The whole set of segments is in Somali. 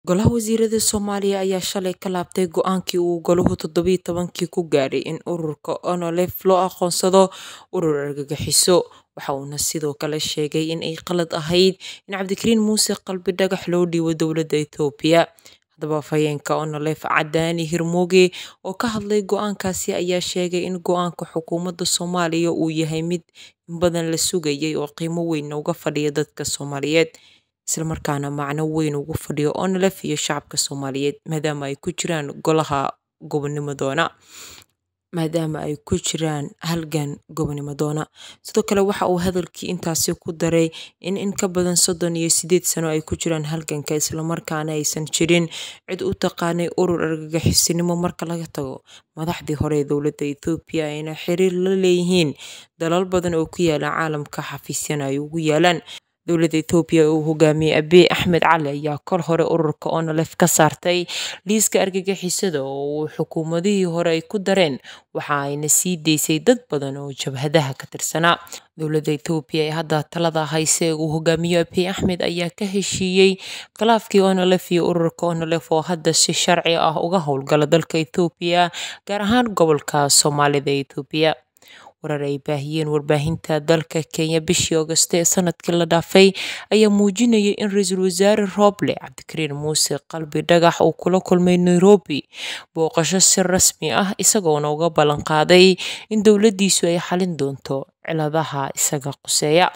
Golaha Wasiirada Soomaaliya ayaa shalay ka laabtay go'aankii uu Goluhu toddoba tobankii ku gaadhay in ururka ONLF loo aqoonsado urur argagixiso. Waxa uuna sidoo kale sheegay in ay qalad ahayd in Cabdikariin Muuse qalbi dhagax loo dhiibo dowladda Itoobiya. Haddaba afhayeenka ONLF Cadaani Hirmooge oo ka hadlay go'aankaasi ayaa sheegay in go'aanka xukuumadda Soomaaliya uu yahay mid in badan la sugayay oo qiimo weyn uga fadhiya dadka Soomaaliyeed isla markaana macno weyn ugu fadhiya ONLF iyo shacabka Soomaaliyeed maadaama ay ku jiraan golaha gobonimadoona maadaama ay ku jiraan halgan gobonimadoona sidoo kale waxa uu hadalkii intaasi ku daray in in ka badan soddon iyo sideed sano ay ku jiraan halganka islamarkaana aysan jirin cid u taqaanay urur argagixisinimo marka laga tago madaxdii hore ee dowladda Itoobiya ayna xiriir la leeyihiin dalal badan oo ku yaala caalamka xafiisyana ay ugu yaalaan dowladda Itoobiya oo uu hogaamiyey Abiy Axmed Cali ayaa kor hore ururka ONLF ka saartay liiska argagixisada oo uu xukuumadihii hore ay ku dareen waxa ayna sii daysay dad badan oo jabhadaha ka tirsanaa dowladda Itoobiya ee hadda talada hayse uu hogaamiyo Abiy Axmed ayaa ka heshiiyey khilaafkii ONLF iyo ururka ONLF oo hadda si sharci ah uga howlgala dalka Itoobiya gaar ahaan gobolka Soomaalida ee Itoobiya warar ay baahiyeen warbaahinta dalka Kenya bishii Agosto ee sanadkii la dhaafay ayaa muujinayay in ra-iisul wasaare Roble Cabdikariin Muuse qalbi dhagax uu kula kulmay Nairobi booqasho si rasmi ah isagoona uga ballan qaaday in dowladdiisu ay xalin doonto ciladaha isaga quseeya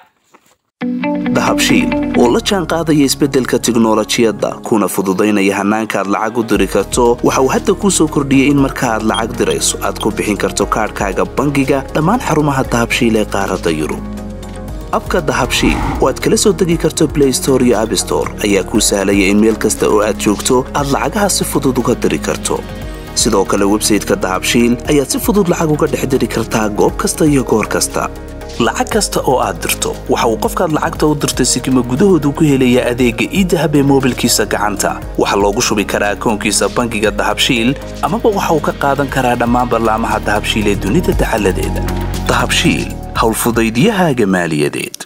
dahabshiil oo la jaan qaadaya isbeddelka tiknolojiyadda kuna fududaynaya hannaanka aad lacag u diri karto waxa uu hadda kuu soo kordhiyey in marka aad lacag dirayso aad ku bixin karto kaadhkaaga bangiga dhammaan xarumaha dahabshiil ee qaaradda yurub abka dahabshiil oo aad kala soo degi karto blay store iyo abstore ayaa kuu sahlaya in meel kasta oo aad joogto aad lacagaha si fudud uga diri karto sidoo kale websayteka dahabshiil ayaad si fudud lacag uga dhex diri kartaa goob kasta iyo goor kasta lacag kasta oo aad dirto waxa uu qofkaad lacagta u dirtay sikima gudahoodu ku helayaa adeegga iidahab ee moobilkiisa gacanta waxaa loogu shubi karaa akoonkiisa bangiga dahabshiil amaba waxa uu ka qaadan karaa dhammaan ballaamaha dahabshiil ee dunida dacaladeeda dahabshiil howlfudaydiyahaaga maaliyadeed